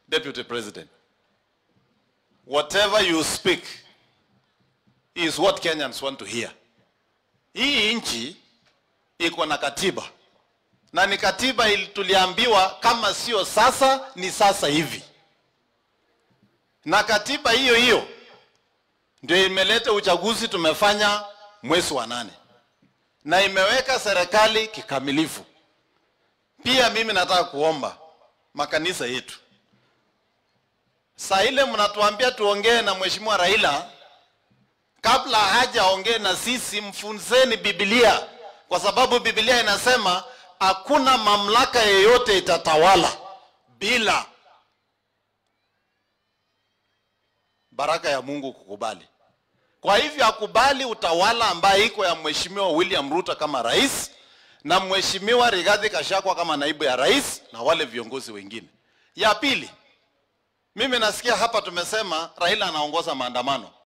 Deputy President, whatever you speak is what Kenyans want to hear. Hii nchi iko na katiba na ni katiba ili tuliambiwa kama sio sasa ni sasa hivi, na katiba hiyo hiyo ndio imeleta uchaguzi tumefanya mwezi wa nane na imeweka serikali kikamilifu. Pia mimi nataka kuomba makanisa yetu, saa ile mnatuambia tuongee na mheshimiwa Raila, kabla hajaongee na sisi, mfunzeni Biblia, kwa sababu Biblia inasema hakuna mamlaka yeyote itatawala bila baraka ya Mungu kukubali. Kwa hivyo akubali utawala ambaye iko ya mheshimiwa William Ruto kama rais na mheshimiwa Rigathi Gachagua kama naibu ya rais na wale viongozi wengine. Ya pili, mimi nasikia hapa tumesema Raila anaongoza maandamano.